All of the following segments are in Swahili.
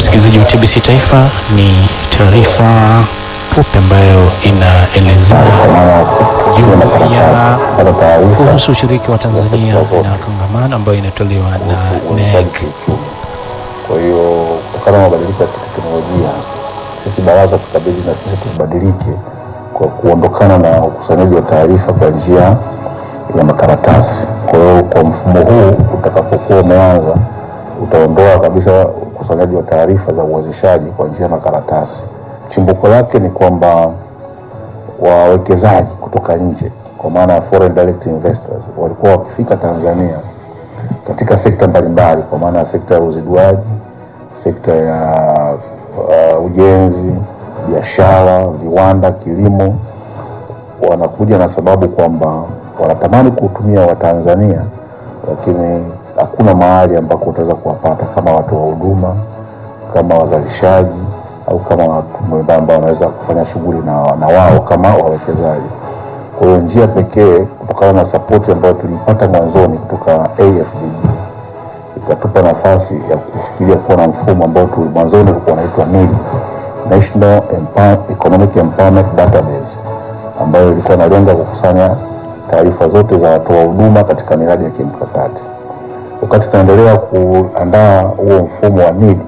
msikilizaji wa TBC Taifa, ni taarifa fupi ambayo inaelezea juu ya kuhusu ushiriki wa Tanzania na kongamano ambayo inatolewa na NEC. Kwa hiyo kutokana na mabadiliko ya teknolojia, sisi baraza tukabidi na sisi tubadilike kwa kuondokana na ukusanyaji wa taarifa kwa njia ya makaratasi. Kwa hiyo kwa mfumo huu utakapokuwa umeanza, utaondoa kabisa ukusanyaji wa taarifa za uwezeshaji kwa njia ya makaratasi. Chimbuko lake ni kwamba wawekezaji kutoka nje, kwa maana ya foreign direct investors, walikuwa wakifika Tanzania katika sekta mbalimbali, kwa maana ya sekta ya uziduaji, sekta ya uh, ujenzi, biashara, viwanda, kilimo. Wanakuja na sababu kwamba wanatamani kuhutumia Watanzania, lakini hakuna mahali ambako utaweza kuwapata kama watu wa huduma, kama wazalishaji au kama watu ambao wanaweza kufanya shughuli na, na wao kama wawekezaji. Kwa hiyo njia pekee kutokana na sapoti ambayo tulipata mwanzoni kutoka AFDB ikatupa nafasi ya kufikiria kuwa na mfumo ambao tu mwanzoni ulikuwa unaitwa NED, National Empower, Economic Empowerment Database, ambayo ilikuwa inalenga kukusanya taarifa zote za watoa huduma katika miradi ya kimkakati. Wakati tunaendelea kuandaa huo mfumo wa NED,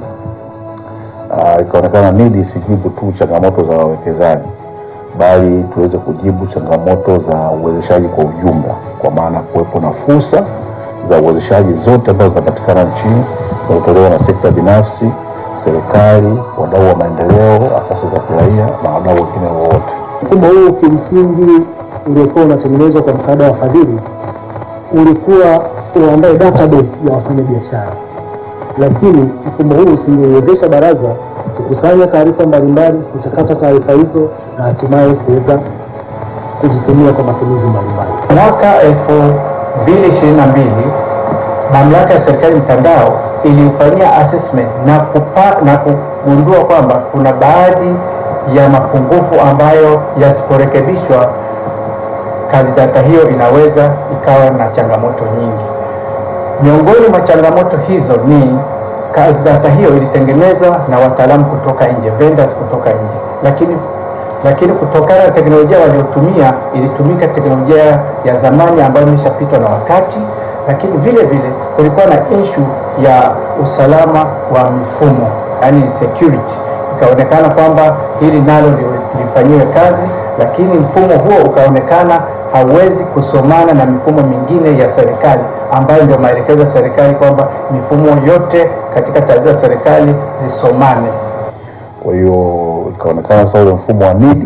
uh, ikaonekana NED isijibu tu changamoto za wawekezaji bali tuweze kujibu changamoto za uwezeshaji kwa ujumla, kwa maana kuwepo na fursa za uwezeshaji zote ambazo zinapatikana nchini zinazotolewa na sekta binafsi, serikali, wadau wa maendeleo, asasi za kiraia na wadau wengine wowote. Mfumo huu kimsingi uliokuwa unatengenezwa kwa msaada wa wafadhili ulikuwa uandae database ya wafanyabiashara, lakini mfumo huu usingewezesha baraza kukusanya taarifa mbalimbali, kuchakata taarifa hizo na hatimaye kuweza kuzitumia kwa matumizi mbalimbali. Mwaka elfu mbili ishirini na mbili mamlaka ya serikali mtandao ilifanyia assessment na, kupa, na kugundua kwamba kuna baadhi ya mapungufu ambayo yasiporekebishwa kazi data hiyo inaweza ikawa na changamoto nyingi. Miongoni mwa changamoto hizo ni kazi data hiyo ilitengenezwa na wataalamu kutoka nje, vendors kutoka nje, lakini lakini kutokana na teknolojia waliotumia ilitumika teknolojia ya zamani ambayo imeshapitwa na wakati, lakini vile vile kulikuwa na issue ya usalama wa mifumo, yani security. Ikaonekana kwamba hili nalo lifanyiwe kazi, lakini mfumo huo ukaonekana hauwezi kusomana na mifumo mingine ya serikali ambayo ndio maelekezo ya serikali kwamba mifumo yote katika taasisi za serikali zisomane. Kwa hiyo ikaonekana sasa ule mfumo wa NED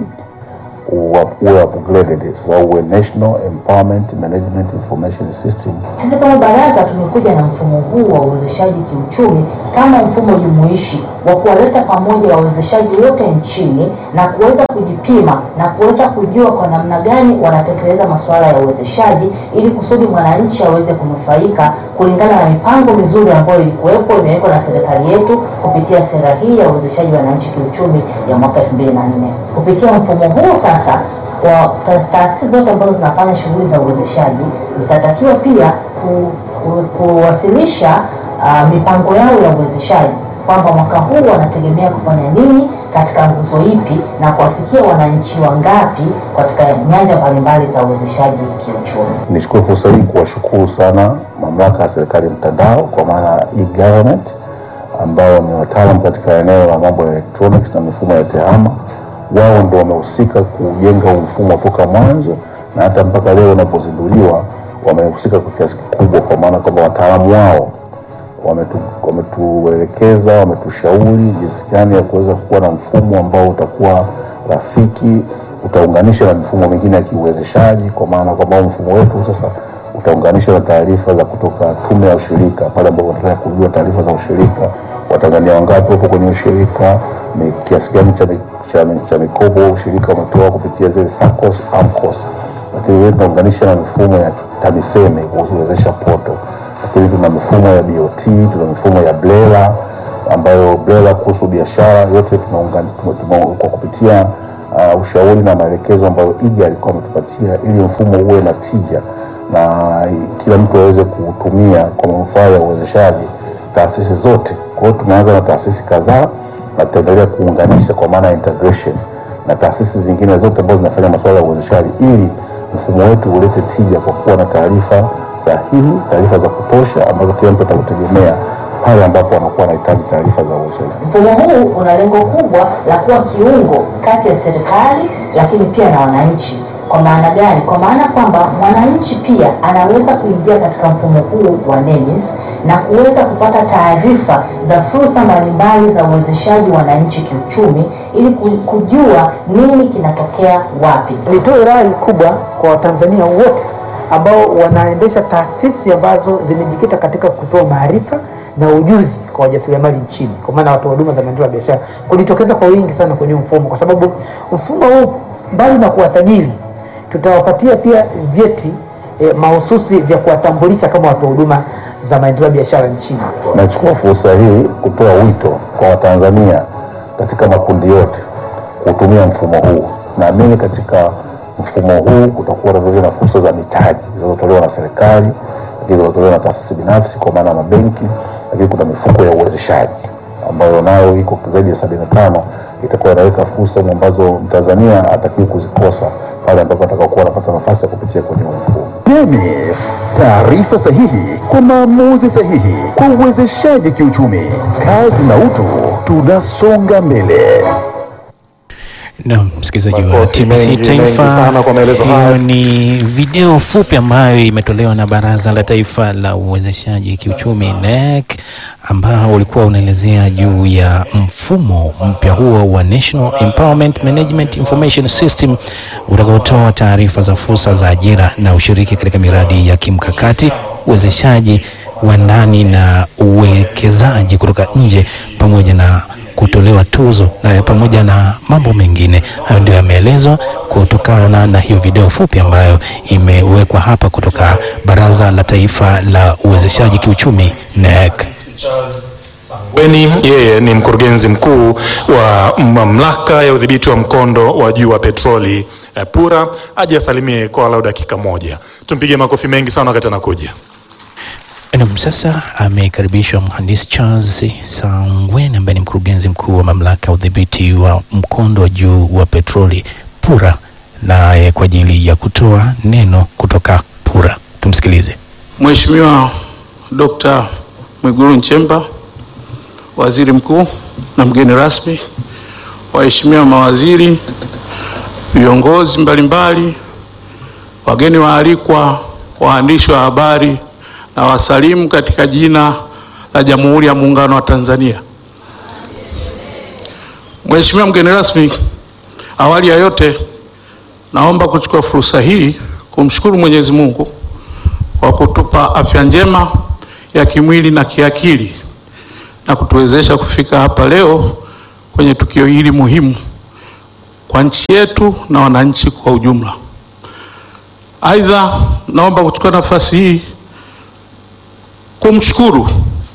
uwe upgraded, sasa uwe National Empowerment Management Information System. Sisi kama baraza tumekuja na mfumo huu wa uwezeshaji kiuchumi kama mfumo jumuishi wa kuwaleta pamoja wawezeshaji wote nchini na kuweza kujipima na kuweza kujua kwa namna gani wanatekeleza masuala ya uwezeshaji ili kusudi mwananchi aweze kunufaika kulingana na mipango mizuri ambayo ilikuwepo imewekwa na serikali yetu kupitia sera hii ya uwezeshaji wa wananchi kiuchumi ya mwaka 2004. Kupitia mfumo huu sasa wa taasisi zote ambazo zinafanya shughuli za uwezeshaji zitatakiwa pia ku, ku, kuwasilisha uh, mipango yao ya uwezeshaji kwamba mwaka huu wanategemea kufanya nini katika nguzo ipi na kuwafikia wananchi wangapi katika nyanja mbalimbali za uwezeshaji kiuchumi. Nichukue fursa hii kuwashukuru sana mamlaka ya serikali mtandao kwa maana ya e-government ambao ni wataalamu katika eneo la mambo ya electronics na mifumo ya tehama. Wao ndio wamehusika kujenga huu mfumo toka mwanzo na hata mpaka leo unapozinduliwa wamehusika kwa kiasi kikubwa, kwa maana kwamba wataalamu wao wametuelekeza, wame wametushauri jinsi gani ya kuweza kuwa na mfumo ambao utakuwa rafiki, utaunganisha na mifumo mingine ya kiuwezeshaji, kwa maana kwamba mfumo wetu sasa utaunganisha na taarifa za kutoka tume ya ushirika, pale ambapo wanataka kujua taarifa za ushirika, Watanzania wangapi wapo kwenye ushirika, ni kiasi gani cha, cha, cha mikopo ushirika umetoa kupitia zile SACCOS, AMCOS, lakini vile tunaunganisha na mifumo ya TAMISEMI kuhusu uwezesha poto lakini tuna mifumo ya BOT, tuna mifumo ya BRELA ambayo BRELA kuhusu biashara yote tunaungana kwa kupitia uh, ushauri na maelekezo ambayo IGA alikuwa ametupatia ili mfumo uwe na tija na kila mtu aweze kuutumia kwa manufaa ya uwezeshaji taasisi zote. Kwa hiyo tumeanza na taasisi kadhaa na tutaendelea kuunganisha kwa maana ya integration na taasisi zingine zote ambazo zinafanya masuala ya uwezeshaji ili mfumo wetu ulete tija kwa kuwa na taarifa sahihi, taarifa za kutosha ambazo kila mtu atakutegemea pale ambapo anakuwa anahitaji taarifa za uwezeshaji. Mfumo huu una lengo kubwa la kuwa kiungo kati ya serikali lakini pia na wananchi. Kwa maana gani? Kwa maana kwamba mwananchi pia anaweza kuingia katika mfumo huu wa NEMIS na kuweza kupata taarifa za fursa mbalimbali za uwezeshaji wananchi kiuchumi ili ku- kujua nini kinatokea wapi. Nitoe rai kubwa kwa Watanzania wote ambao wanaendesha taasisi ambazo zimejikita katika kutoa maarifa na ujuzi kwa wajasiriamali nchini, kwa maana watoa huduma za maendeleo ya biashara, kujitokeza kwa wingi sana kwenye mfumo, kwa sababu mfumo huu mbali na kuwasajili, tutawapatia pia vyeti eh, mahususi vya kuwatambulisha kama watoa huduma za maendeleo ya biashara nchini. Nachukua fursa hii kutoa wito kwa Watanzania katika makundi yote kutumia mfumo huu. Naamini katika mfumo huu kutakuwa na vile na fursa za mitaji zinazotolewa na serikali, lakini zinazotolewa na taasisi binafsi kwa maana ya mabenki, lakini kuna mifuko ya uwezeshaji ambayo nayo iko zaidi ya sabini na tano itakuwa inaweka fursa humu ambazo Mtanzania hatakiwi kuzikosa pale ambapo atakakuwa anapata nafasi ya kupitia kwenye huu mfumo. NEMIS, taarifa sahihi kwa maamuzi sahihi kwa uwezeshaji kiuchumi. Kazi na utu, tunasonga mbele. Na msikilizaji wa Makofi TBC mengi, mengi Taifa, sana kwa maelezo haya. hiyo ni video fupi ambayo imetolewa na Baraza la Taifa la Uwezeshaji Kiuchumi NEC, ambao ulikuwa unaelezea juu ya mfumo mpya huo wa National Empowerment Management Information System utakaotoa taarifa za fursa za ajira na ushiriki katika miradi ya kimkakati, uwezeshaji wa ndani na uwekezaji kutoka nje pamoja na kutolewa tuzo na pamoja na mambo mengine. Hayo ndio yameelezwa kutokana na hiyo video fupi ambayo imewekwa hapa kutoka Baraza la Taifa la Uwezeshaji Kiuchumi NEC. Weni yeye ni mkurugenzi mkuu wa mamlaka ya udhibiti wa mkondo wa juu wa petroli eh, PURA. Aje asalimie kwa walau dakika moja, tumpige makofi mengi sana wakati anakuja. Naam, sasa amekaribishwa mhandisi Charles Sangwen ambaye ni mkurugenzi mkuu wa mamlaka ya udhibiti wa mkondo wa juu wa petroli PURA, naye kwa ajili ya kutoa neno kutoka PURA. Tumsikilize. Mheshimiwa Dr. Mwigulu Nchemba, Waziri Mkuu na mgeni rasmi, waheshimiwa mawaziri, viongozi mbalimbali, wageni waalikwa, waandishi wa habari na wasalimu katika jina la Jamhuri ya Muungano wa Tanzania. Mheshimiwa mgeni rasmi, awali ya yote naomba kuchukua fursa hii kumshukuru Mwenyezi Mungu kwa kutupa afya njema ya kimwili na kiakili na kutuwezesha kufika hapa leo kwenye tukio hili muhimu kwa nchi yetu na wananchi kwa ujumla. Aidha, naomba kuchukua nafasi hii kumshukuru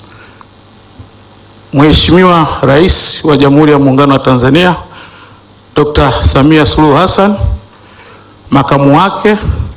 Mheshimiwa Rais wa Jamhuri ya Muungano wa Tanzania Dr. Samia Suluhu Hassan, makamu wake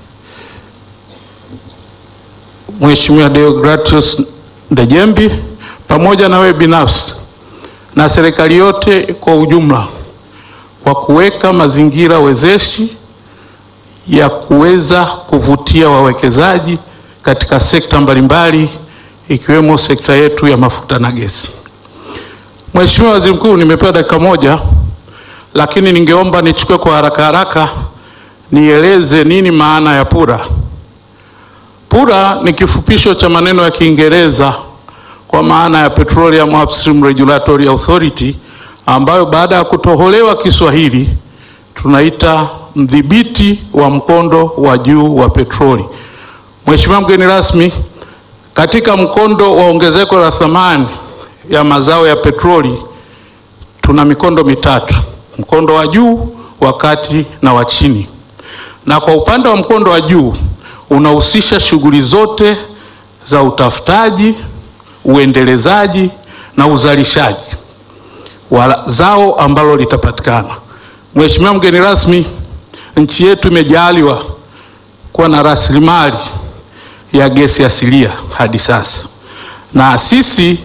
Mheshimiwa Deogratius Ndejembi pamoja na wewe binafsi na serikali yote kwa ujumla kwa kuweka mazingira wezeshi ya kuweza kuvutia wawekezaji katika sekta mbalimbali ikiwemo sekta yetu ya mafuta na gesi. Mheshimiwa Waziri Mkuu, nimepewa dakika moja, lakini ningeomba nichukue kwa haraka haraka nieleze nini maana ya PURA. PURA ni kifupisho cha maneno ya Kiingereza kwa maana ya Petroleum Upstream Regulatory Authority ambayo baada ya kutoholewa Kiswahili tunaita mdhibiti wa mkondo wa juu wa petroli. Mheshimiwa mgeni rasmi, katika mkondo wa ongezeko la thamani ya mazao ya petroli tuna mikondo mitatu: mkondo wa juu, wa kati na wa chini. Na kwa upande wa mkondo wa juu unahusisha shughuli zote za utafutaji, uendelezaji na uzalishaji wa zao ambalo litapatikana. Mheshimiwa mgeni rasmi, nchi yetu imejaliwa kuwa na rasilimali ya gesi asilia hadi sasa, na sisi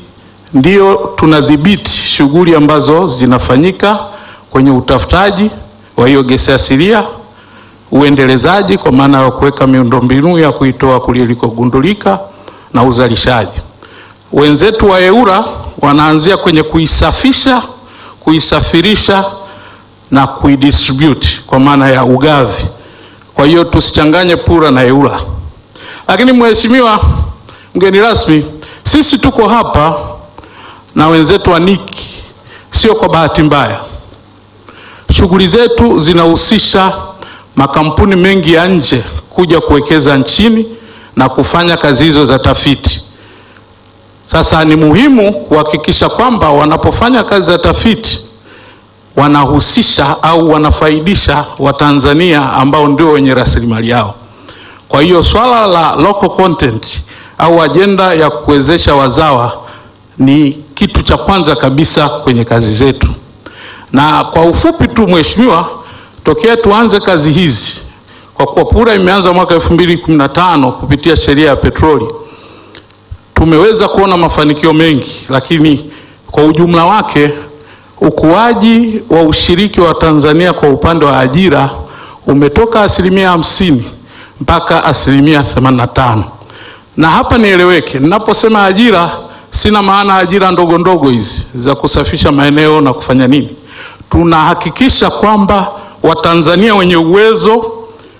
ndio tunadhibiti shughuli ambazo zinafanyika kwenye utafutaji wa hiyo gesi asilia, uendelezaji kwa maana ya kuweka miundombinu ya kuitoa kule ilikogundulika na uzalishaji. Wenzetu wa EWURA wanaanzia kwenye kuisafisha, kuisafirisha na kuidistribute kwa maana ya ugavi. Kwa hiyo tusichanganye PURA na EWURA. Lakini mheshimiwa mgeni rasmi, sisi tuko hapa na wenzetu wa NIC sio kwa bahati mbaya. Shughuli zetu zinahusisha makampuni mengi ya nje kuja kuwekeza nchini na kufanya kazi hizo za tafiti. Sasa ni muhimu kuhakikisha kwamba wanapofanya kazi za tafiti wanahusisha au wanafaidisha Watanzania ambao ndio wenye rasilimali yao. Kwa hiyo swala la local content au ajenda ya kuwezesha wazawa ni kitu cha kwanza kabisa kwenye kazi zetu. Na kwa ufupi tu mheshimiwa, tokea tuanze kazi hizi, kwa kuwa PURA imeanza mwaka 2015 kupitia sheria ya petroli, tumeweza kuona mafanikio mengi, lakini kwa ujumla wake ukuaji wa ushiriki wa Tanzania kwa upande wa ajira umetoka asilimia hamsini mpaka asilimia 85. Na hapa nieleweke, ninaposema ajira sina maana ajira ndogo ndogo hizi za kusafisha maeneo na kufanya nini. Tunahakikisha kwamba Watanzania wenye uwezo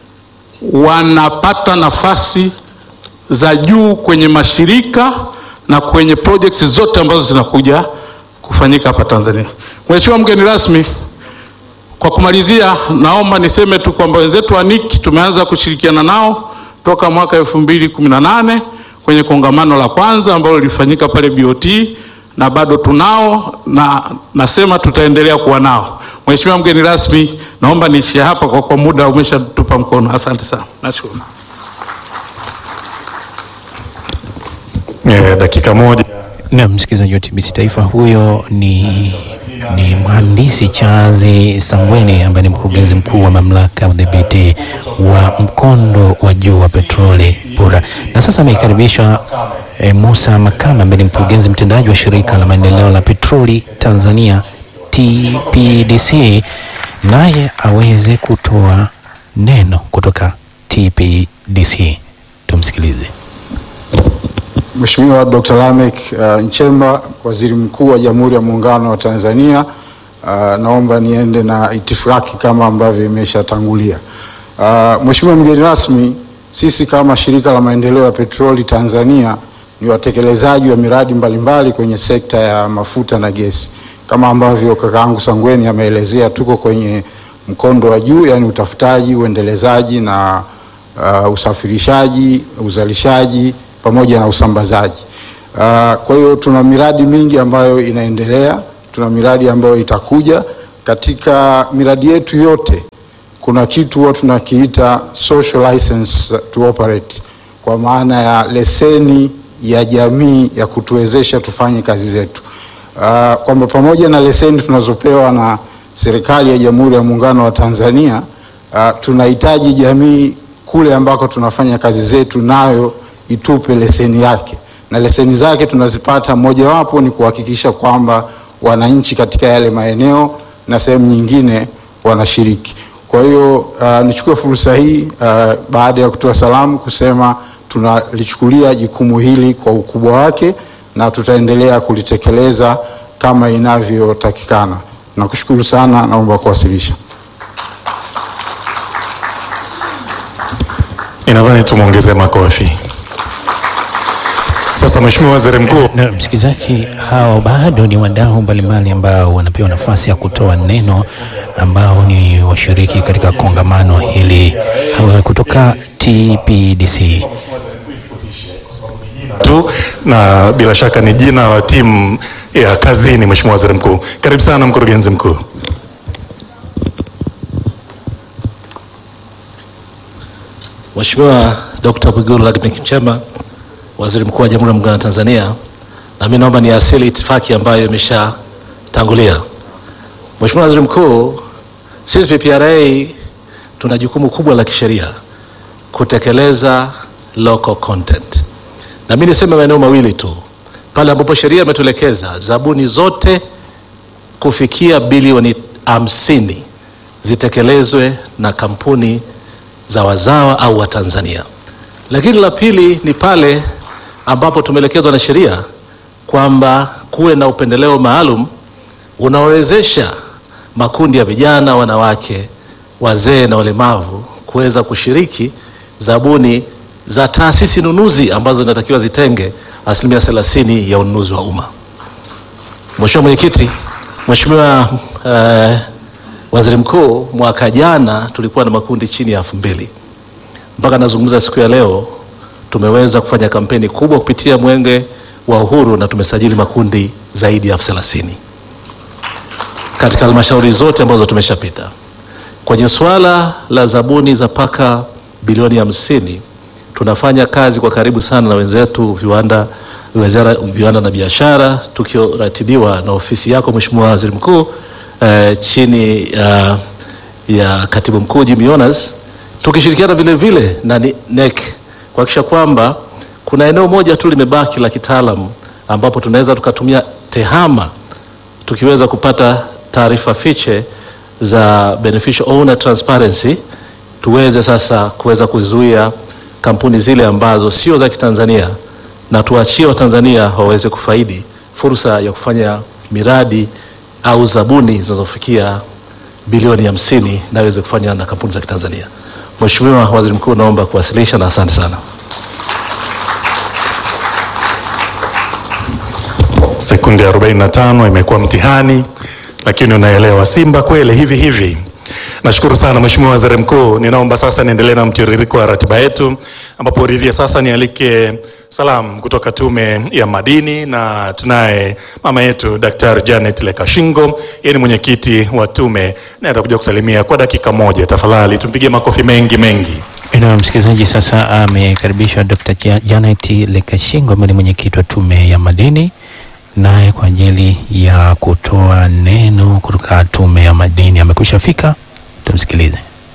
wanapata nafasi za juu kwenye mashirika na kwenye projects zote ambazo zinakuja kufanyika hapa Tanzania. Mheshimiwa mgeni rasmi, kwa kumalizia, naomba niseme tu kwamba wenzetu wa NIC tumeanza kushirikiana nao toka mwaka 2018 kwenye kongamano la kwanza ambalo lilifanyika pale BOT na bado tunao na nasema tutaendelea kuwa nao. Mheshimiwa mgeni rasmi, naomba niishie hapa kwa kwa muda umeshatupa mkono. Asante sana. Nashukuru. Eh, dakika moja. Na msikilizaji wa TBC Taifa, huyo ni, ni mhandisi Chazi Sangweni ambaye ni mkurugenzi mkuu wa mamlaka ya udhibiti wa mkondo wa juu wa petroli PURA, na sasa ameikaribishwa e, Musa Makama ambaye ni mkurugenzi mtendaji wa shirika la maendeleo la petroli Tanzania TPDC, naye aweze kutoa neno kutoka TPDC. Tumsikilize. Mheshimiwa Dr. Lameck uh, Nchemba, Waziri Mkuu wa Jamhuri ya Muungano wa Tanzania, uh, naomba niende na itifaki kama ambavyo imeshatangulia. Uh, Mheshimiwa mgeni rasmi, sisi kama shirika la maendeleo ya petroli Tanzania ni watekelezaji wa miradi mbalimbali kwenye sekta ya mafuta na gesi. Kama ambavyo kakaangu Sangweni ameelezea, tuko kwenye mkondo wa juu, yani utafutaji, uendelezaji na uh, usafirishaji, uzalishaji pamoja na usambazaji. Uh, kwa hiyo tuna miradi mingi ambayo inaendelea, tuna miradi ambayo itakuja. Katika miradi yetu yote kuna kitu huwa tunakiita social license to operate, kwa maana ya leseni ya jamii ya kutuwezesha tufanye kazi zetu. Uh, kwamba pamoja na leseni tunazopewa na serikali ya Jamhuri ya Muungano wa Tanzania, uh, tunahitaji jamii kule ambako tunafanya kazi zetu nayo itupe leseni yake, na leseni zake tunazipata, mojawapo ni kuhakikisha kwamba wananchi katika yale maeneo na sehemu nyingine wanashiriki. Kwa hiyo uh, nichukue fursa hii uh, baada ya kutoa salamu kusema tunalichukulia jukumu hili kwa ukubwa wake na tutaendelea kulitekeleza kama inavyotakikana. Nakushukuru sana, naomba kuwasilisha. Ninadhani tumwongezee makofi. Sasa Mheshimiwa Waziri Mkuu, Na msikilizaji, hao bado ni wadau mbalimbali ambao wanapewa nafasi ya kutoa neno, ambao ni washiriki katika kongamano hili hawa kutoka TPDC. tu na bila shaka ni jina la timu ya kazini. Mheshimiwa Waziri Mkuu, karibu sana mkurugenzi mkuu. Mheshimiwa Dr. Mwigulu Lameck Nchemba, Waziri Mkuu wa Jamhuri ya Muungano wa Tanzania, na mimi naomba niasili itifaki ambayo imeshatangulia. Mheshimiwa Waziri Mkuu, sisi PPRA tuna jukumu kubwa la kisheria kutekeleza local content, na mimi niseme maeneo mawili tu. pale ambapo sheria imetuelekeza zabuni zote kufikia bilioni hamsini zitekelezwe na kampuni za wazawa au Watanzania. Lakini la pili ni pale ambapo tumeelekezwa na sheria kwamba kuwe na upendeleo maalum unaowezesha makundi ya vijana, wanawake, wazee na walemavu kuweza kushiriki zabuni za taasisi nunuzi ambazo zinatakiwa zitenge asilimia thelathini ya ununuzi wa umma. Mheshimiwa Mwenyekiti, Mheshimiwa uh, Waziri Mkuu, mwaka jana tulikuwa na makundi chini ya elfu mbili mpaka nazungumza siku ya leo tumeweza kufanya kampeni kubwa kupitia Mwenge wa Uhuru na tumesajili makundi zaidi ya elfu thelathini katika halmashauri zote ambazo tumeshapita. Kwenye suala la zabuni za paka bilioni hamsini tunafanya kazi kwa karibu sana na wenzetu viwanda, wizara viwanda na biashara, tukiratibiwa na ofisi yako Mheshimiwa Waziri Mkuu eh, chini ya, ya katibu mkuu Jimmy Yonas tukishirikiana vile vile na ni- NEC kuhakikisha kwamba kuna eneo moja tu limebaki la kitaalamu ambapo tunaweza tukatumia tehama tukiweza kupata taarifa fiche za beneficial owner transparency, tuweze sasa kuweza kuzuia kampuni zile ambazo sio za Kitanzania na tuachie Watanzania waweze kufaidi fursa ya kufanya miradi au zabuni zinazofikia bilioni hamsini na iweze kufanya na kampuni za Kitanzania. Mheshimiwa Waziri Mkuu, naomba kuwasilisha na asante sana. Sekunde 45 imekuwa mtihani, lakini unaelewa Simba kweli hivi hivi. Nashukuru sana Mheshimiwa Waziri Mkuu. Ninaomba sasa niendelee na mtiririko wa ratiba yetu, ambapo ridhia sasa nialike salamu kutoka Tume ya Madini, na tunaye mama yetu Daktari Janet Lekashingo, yeye ni mwenyekiti wa tume na atakuja kusalimia kwa dakika moja. Tafadhali tumpigie makofi mengi mengi. Na msikilizaji, sasa amekaribishwa Dr. Ja- Janet Lekashingo ambaye ni mwenyekiti wa Tume ya Madini, naye kwa ajili ya kutoa neno kutoka Tume ya Madini amekwisha fika. Tumsikilize.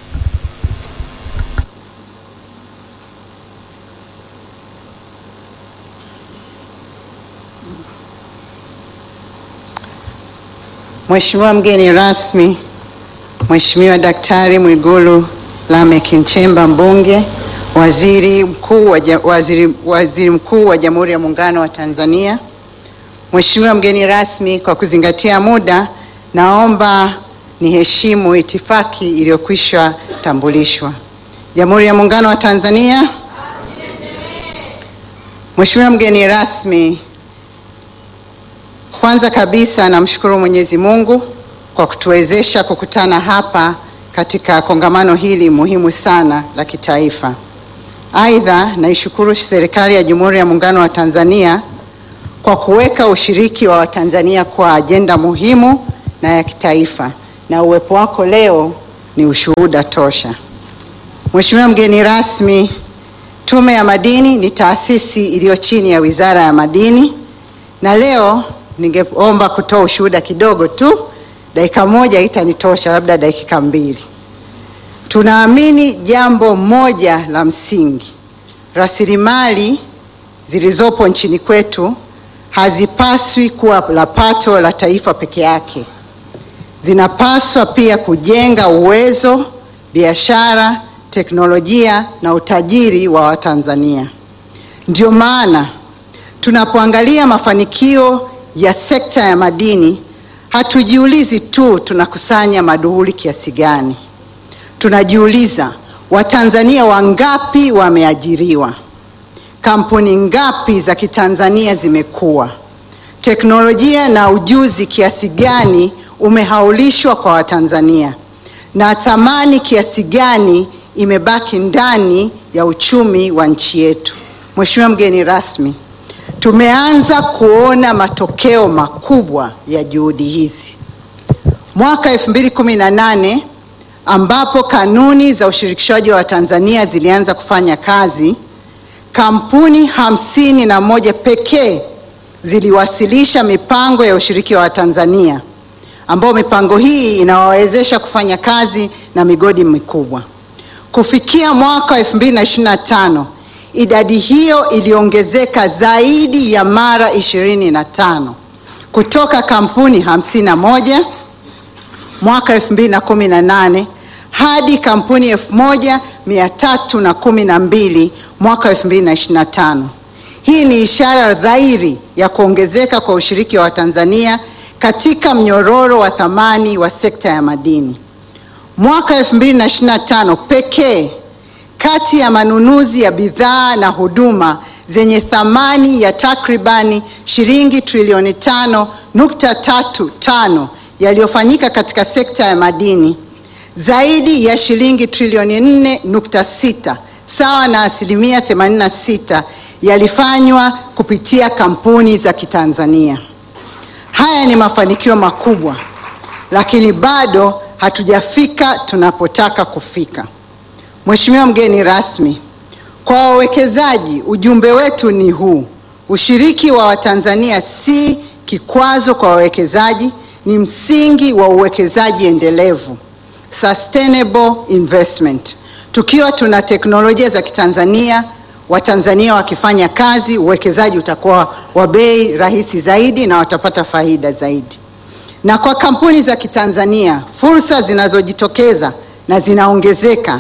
Mheshimiwa mgeni rasmi, Mheshimiwa Daktari Mwigulu Lameck Nchemba mbunge, waziri mkuu wa, ja- waziri, waziri mkuu wa Jamhuri ya Muungano wa Tanzania. Mheshimiwa mgeni rasmi, kwa kuzingatia muda, naomba niheshimu itifaki iliyokwisha tambulishwa. Jamhuri ya Muungano wa Tanzania. Mheshimiwa mgeni rasmi, kwanza kabisa namshukuru Mwenyezi Mungu kwa kutuwezesha kukutana hapa katika kongamano hili muhimu sana la kitaifa. Aidha, naishukuru serikali ya Jamhuri ya Muungano wa Tanzania kwa kuweka ushiriki wa Watanzania kwa ajenda muhimu na ya kitaifa, na uwepo wako leo ni ushuhuda tosha. Mheshimiwa mgeni rasmi, Tume ya Madini ni taasisi iliyo chini ya Wizara ya Madini na leo ningeomba kutoa ushuhuda kidogo tu, dakika moja itanitosha, labda dakika mbili. Tunaamini jambo moja la msingi, rasilimali zilizopo nchini kwetu hazipaswi kuwa la pato la taifa peke yake, zinapaswa pia kujenga uwezo, biashara, teknolojia na utajiri wa Watanzania. Ndio maana tunapoangalia mafanikio ya sekta ya madini hatujiulizi tu tunakusanya maduhuli kiasi gani. Tunajiuliza Watanzania wangapi wameajiriwa, kampuni ngapi za Kitanzania zimekuwa, teknolojia na ujuzi kiasi gani umehaulishwa kwa Watanzania, na thamani kiasi gani imebaki ndani ya uchumi wa nchi yetu. Mheshimiwa mgeni rasmi, tumeanza kuona matokeo makubwa ya juhudi hizi. Mwaka 2018 ambapo kanuni za ushirikishwaji wa Tanzania zilianza kufanya kazi, kampuni hamsini na moja pekee ziliwasilisha mipango ya ushiriki wa Tanzania, ambao mipango hii inawawezesha kufanya kazi na migodi mikubwa. Kufikia mwaka wa 2025 idadi hiyo iliongezeka zaidi ya mara 25 kutoka kampuni 51 mwaka 2018 hadi kampuni 1312 mwaka 2025. Hii ni ishara dhahiri ya kuongezeka kwa ushiriki wa Watanzania katika mnyororo wa thamani wa sekta ya madini. Mwaka 2025 pekee kati ya manunuzi ya bidhaa na huduma zenye thamani ya takribani shilingi trilioni tano nukta tatu tano yaliyofanyika katika sekta ya madini, zaidi ya shilingi trilioni nne nukta sita sawa na asilimia 86 yalifanywa kupitia kampuni za Kitanzania. Haya ni mafanikio makubwa, lakini bado hatujafika tunapotaka kufika. Mheshimiwa mgeni rasmi, kwa wawekezaji ujumbe wetu ni huu: ushiriki wa Watanzania si kikwazo kwa wawekezaji, ni msingi wa uwekezaji endelevu, sustainable investment. Tukiwa tuna teknolojia za Kitanzania, Watanzania wakifanya kazi, uwekezaji utakuwa wa bei rahisi zaidi na watapata faida zaidi. Na kwa kampuni za Kitanzania, fursa zinazojitokeza na zinaongezeka,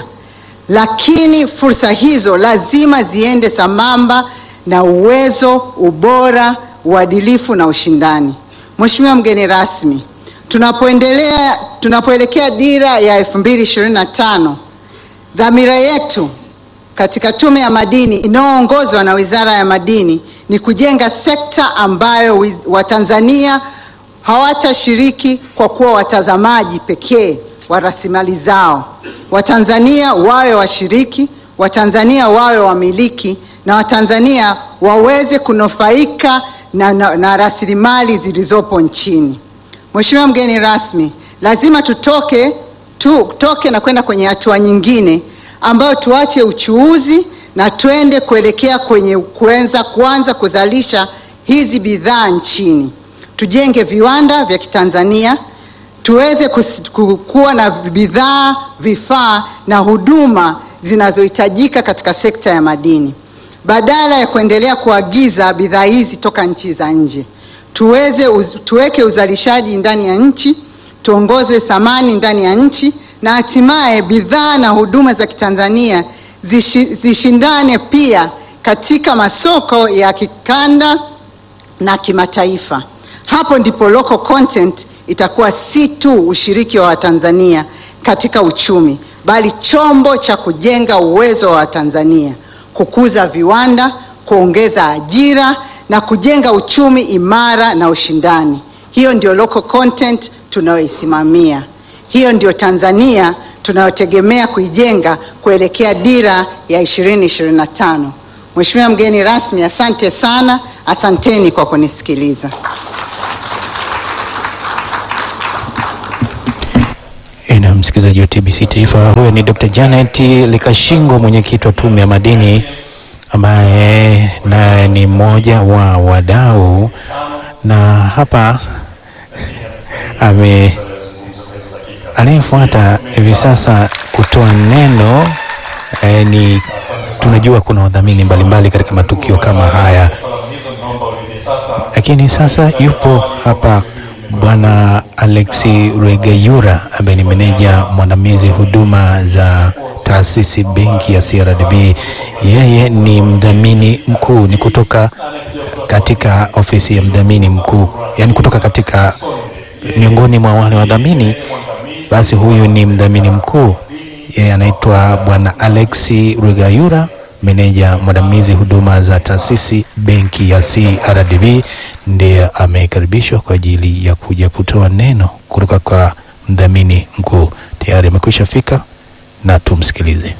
lakini fursa hizo lazima ziende sambamba na uwezo, ubora, uadilifu na ushindani. Mheshimiwa mgeni rasmi, tunapoendelea tunapoelekea dira ya 2025 dhamira yetu katika Tume ya Madini inayoongozwa na Wizara ya Madini ni kujenga sekta ambayo wiz- Watanzania hawatashiriki kwa kuwa watazamaji pekee wa rasilimali zao. Watanzania wawe washiriki, Watanzania wawe wamiliki na Watanzania waweze kunufaika na, na, na rasilimali zilizopo nchini. Mheshimiwa mgeni rasmi, lazima tutoke tu, toke na kwenda kwenye hatua nyingine ambayo tuache uchuuzi na twende kuelekea kwenye kuanza kuanza kuzalisha hizi bidhaa nchini. Tujenge viwanda vya Kitanzania tuweze kus- ku- kuwa na bidhaa, vifaa na huduma zinazohitajika katika sekta ya madini, badala ya kuendelea kuagiza bidhaa hizi toka nchi za nje. Tuweze uz, tuweke uzalishaji ndani ya nchi, tuongoze thamani ndani ya nchi na hatimaye bidhaa na huduma za Kitanzania zishi, zishindane pia katika masoko ya kikanda na kimataifa. Hapo ndipo local content itakuwa si tu ushiriki wa Watanzania katika uchumi, bali chombo cha kujenga uwezo wa Watanzania, kukuza viwanda, kuongeza ajira na kujenga uchumi imara na ushindani. Hiyo ndio local content tunayoisimamia. Hiyo ndio Tanzania tunayotegemea kuijenga kuelekea dira ya 2025. Mheshimiwa mgeni rasmi, asante sana. Asanteni kwa kunisikiliza. na msikilizaji wa TBC Taifa, huyo ni Dr. Janet Likashingo, mwenyekiti wa Tume ya Madini, ambaye naye ni mmoja wa wadau, na hapa ame anayefuata hivi sasa kutoa neno eh, ni tunajua kuna wadhamini mbalimbali katika matukio kama haya, lakini sasa yupo hapa Bwana Alexi Rwegayura ambaye ni meneja mwandamizi huduma za taasisi benki ya CRDB. Yeye ni mdhamini mkuu, ni kutoka katika ofisi ya mdhamini mkuu, yani kutoka katika miongoni mwa wale wadhamini, basi huyu ni mdhamini mkuu. Yeye anaitwa Bwana Alexi Rwegayura, meneja mwandamizi huduma za taasisi benki ya CRDB, ndiye amekaribishwa kwa ajili ya kuja kutoa neno kutoka kwa mdhamini mkuu. Tayari amekwisha fika na tumsikilize.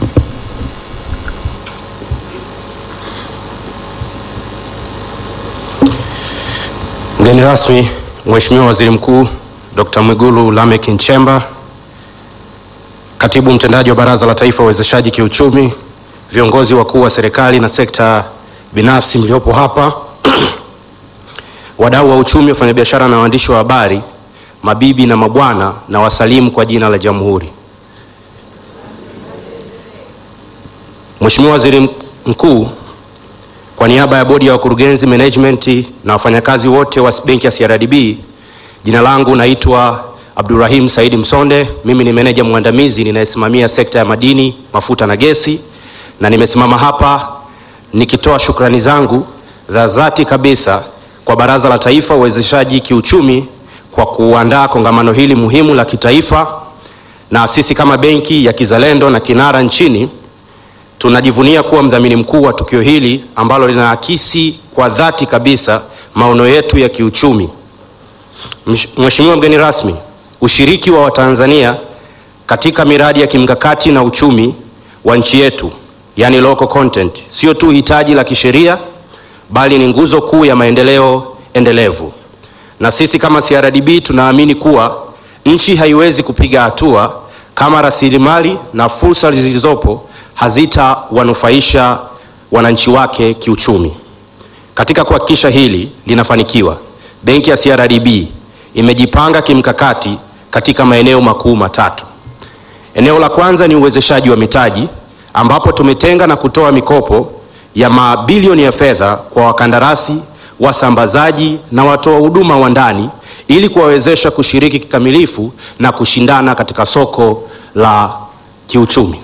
Mgeni rasmi Mheshimiwa Waziri Mkuu Dr. Mwigulu Lameck Nchemba, Katibu Mtendaji wa Baraza la Taifa Uwezeshaji Kiuchumi, viongozi wakuu wa serikali na sekta binafsi mliopo hapa, wadau wa uchumi, wafanyabiashara na waandishi wa habari, mabibi na mabwana, na wasalimu kwa jina la Jamhuri. Mheshimiwa Waziri Mkuu, kwa niaba ya bodi ya wakurugenzi, management na wafanyakazi wote wa benki ya CRDB, jina langu naitwa Abdurrahim Saidi Msonde. Mimi ni meneja mwandamizi ninayesimamia sekta ya madini, mafuta na gesi, na nimesimama hapa nikitoa shukrani zangu za dhati kabisa kwa Baraza la Taifa Uwezeshaji Kiuchumi kwa kuandaa kongamano hili muhimu la kitaifa, na sisi kama benki ya kizalendo na kinara nchini tunajivunia kuwa mdhamini mkuu wa tukio hili ambalo linaakisi kwa dhati kabisa maono yetu ya kiuchumi. Mheshimiwa mgeni rasmi, ushiriki wa Watanzania katika miradi ya kimkakati na uchumi wa nchi yetu, yani local content, sio tu hitaji la kisheria bali ni nguzo kuu ya maendeleo endelevu. Na sisi kama CRDB tunaamini kuwa nchi haiwezi kupiga hatua kama rasilimali na fursa zilizopo hazitawanufaisha wananchi wake kiuchumi. Katika kuhakikisha hili linafanikiwa, benki ya CRDB imejipanga kimkakati katika maeneo makuu matatu. Eneo la kwanza ni uwezeshaji wa mitaji ambapo tumetenga na kutoa mikopo ya mabilioni ya fedha kwa wakandarasi, wasambazaji na watoa huduma wa ndani ili kuwawezesha kushiriki kikamilifu na kushindana katika soko la kiuchumi.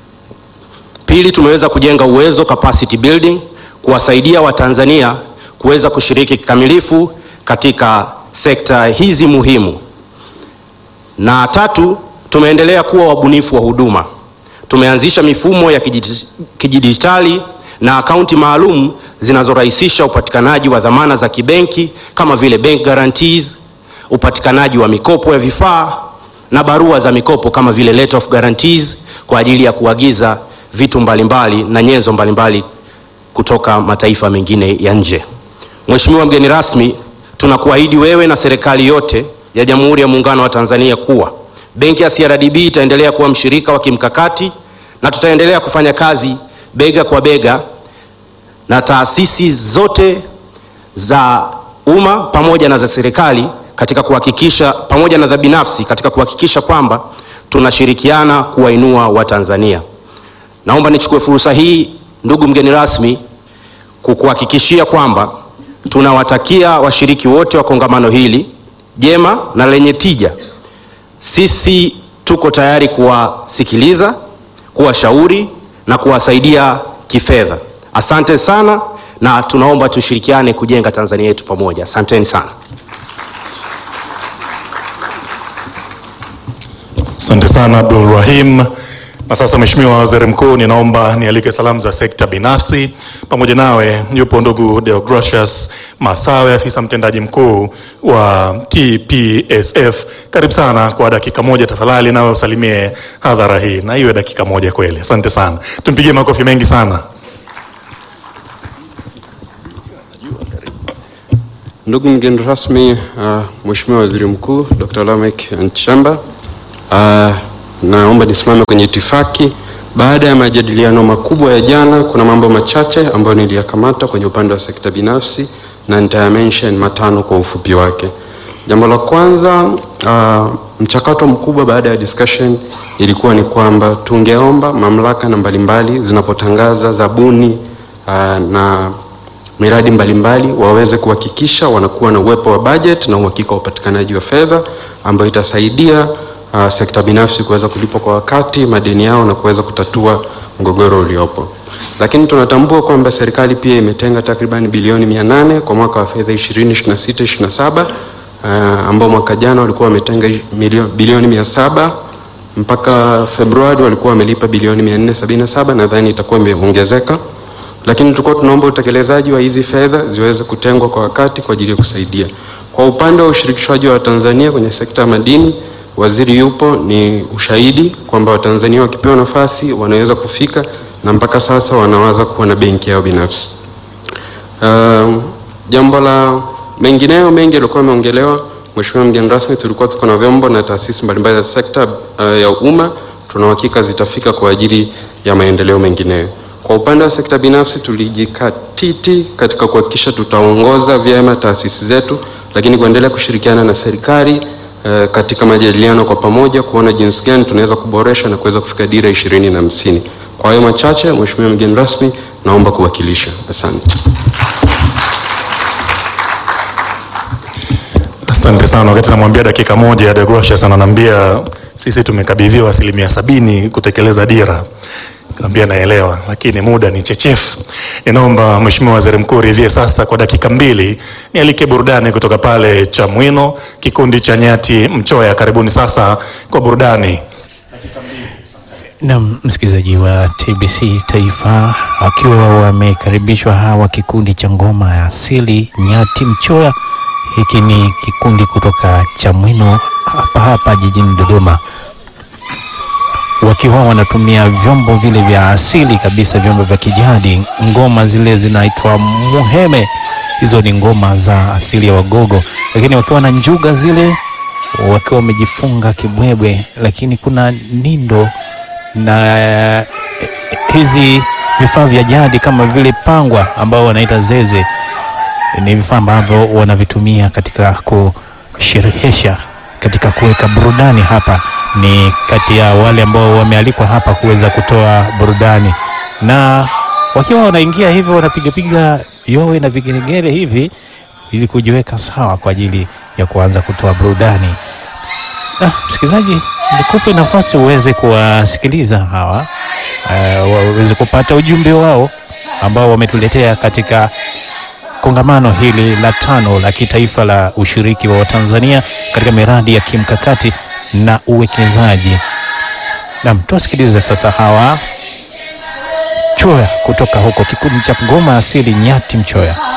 Pili, tumeweza kujenga uwezo capacity building kuwasaidia Watanzania kuweza kushiriki kikamilifu katika sekta hizi muhimu. Na tatu, tumeendelea kuwa wabunifu wa huduma. Tumeanzisha mifumo ya kidijitali na akaunti maalum zinazorahisisha upatikanaji wa dhamana za kibenki kama vile bank guarantees, upatikanaji wa mikopo ya vifaa na barua za mikopo kama vile letter of guarantees kwa ajili ya kuagiza vitu mbalimbali na nyenzo mbalimbali kutoka mataifa mengine ya nje. Mheshimiwa mgeni rasmi, tunakuahidi wewe na serikali yote ya Jamhuri ya Muungano wa Tanzania kuwa benki ya CRDB itaendelea kuwa mshirika wa kimkakati na tutaendelea kufanya kazi bega kwa bega na taasisi zote za umma pamoja na za serikali katika kuhakikisha pamoja na za binafsi katika kuhakikisha kwamba tunashirikiana kuwainua Watanzania. Naomba nichukue fursa hii, ndugu mgeni rasmi, kukuhakikishia kwamba tunawatakia washiriki wote wa kongamano hili jema na lenye tija. Sisi tuko tayari kuwasikiliza, kuwashauri na kuwasaidia kifedha. Asante sana na tunaomba tushirikiane kujenga Tanzania yetu pamoja. Asanteni sana. Asante sana Abdul Rahim. Na sasa Mheshimiwa Waziri Mkuu, ninaomba nialike salamu za sekta binafsi. Pamoja nawe yupo ndugu Deogratius Masawe, afisa mtendaji mkuu wa TPSF. Karibu sana kwa dakika moja tafadhali, nawe usalimie hadhara hii, na iwe dakika moja kweli. Asante sana, tumpigie makofi mengi sana. Ndugu mgeni rasmi, uh, Mheshimiwa Waziri Mkuu Dr. Lameck Nchemba, uh, naomba nisimame kwenye itifaki. Baada ya majadiliano makubwa ya jana, kuna mambo machache ambayo niliyakamata kwenye upande wa sekta binafsi na nitayamention matano kwa ufupi wake. Jambo la kwanza, uh, mchakato mkubwa baada ya discussion ilikuwa ni kwamba tungeomba mamlaka na mbalimbali zinapotangaza zabuni uh, na miradi mbalimbali waweze kuhakikisha wanakuwa na uwepo wa budget na uhakika wa upatikanaji wa fedha ambayo itasaidia uh, sekta binafsi kuweza kulipwa kwa wakati madeni yao na kuweza kutatua mgogoro uliopo. Lakini tunatambua kwamba serikali pia imetenga takriban bilioni 800 kwa mwaka wa fedha 2026 27 uh, ambao mwaka jana walikuwa wametenga milio- bilioni 700 mpaka Februari walikuwa wamelipa bilioni 477 nadhani itakuwa imeongezeka lakini tulikuwa tunaomba utekelezaji wa hizi fedha ziweze kutengwa kwa wakati kwa ajili ya kusaidia. Kwa upande wa ushirikishwaji wa Tanzania kwenye sekta ya madini, waziri yupo, ni ushahidi kwamba Watanzania wakipewa nafasi wanaweza kufika na mpaka sasa wanawaza kuwa na benki yao binafsi. Um, jambo la mengineyo mengi yalikuwa yameongelewa. Mheshimiwa mgeni rasmi, tulikuwa tuko na vyombo na taasisi mbalimbali za sekta uh, ya umma, tuna uhakika zitafika kwa ajili ya maendeleo mengineyo. Kwa upande wa sekta binafsi tulijikatiti katika kuhakikisha tutaongoza vyema taasisi zetu, lakini kuendelea kushirikiana na serikali eh, katika majadiliano kwa pamoja kuona jinsi gani tunaweza kuboresha na kuweza kufika dira ishirini na hamsini. Kwa hayo machache, Mheshimiwa mgeni rasmi, naomba kuwakilisha. Asante. Asante sana. Wakati namwambia dakika moja, Deogratius ananiambia sisi tumekabidhiwa asilimia sabini kutekeleza dira. Nikamwambia naelewa, lakini muda ni chechefu. Ninaomba Mheshimiwa Waziri Mkuu ridhie sasa kwa dakika mbili nialike burudani kutoka pale Chamwino, kikundi cha Nyati Mchoya. Karibuni sasa kwa burudani. Na msikilizaji wa TBC Taifa, wakiwa wamekaribishwa hawa kikundi cha ngoma ya asili Nyati Mchoya. Hiki ni kikundi kutoka Chamwino hapa hapa jijini Dodoma, wakiwa wanatumia vyombo vile vya asili kabisa, vyombo vya kijadi. Ngoma zile zinaitwa muheme, hizo ni ngoma za asili ya Wagogo, lakini wakiwa na njuga zile, wakiwa wamejifunga kibwebwe, lakini kuna nindo na eh, hizi vifaa vya jadi kama vile pangwa ambao wanaita zeze ni vifaa ambavyo wanavitumia katika kusherehesha, katika kuweka burudani. Hapa ni kati ya wale ambao wamealikwa hapa kuweza kutoa burudani, na wakiwa wanaingia hivyo wanapigapiga yowe na vigelegele hivi ili kujiweka sawa kwa ajili ya kuanza kutoa burudani. Na msikilizaji, nikupe nafasi uweze kuwasikiliza hawa uh, waweze kupata ujumbe wao ambao wametuletea katika kongamano hili la tano la kitaifa la ushiriki wa Watanzania katika miradi ya kimkakati na uwekezaji. Naam, tuwasikilize sasa hawa Choya kutoka huko kikundi cha ngoma asili Nyati Mchoya.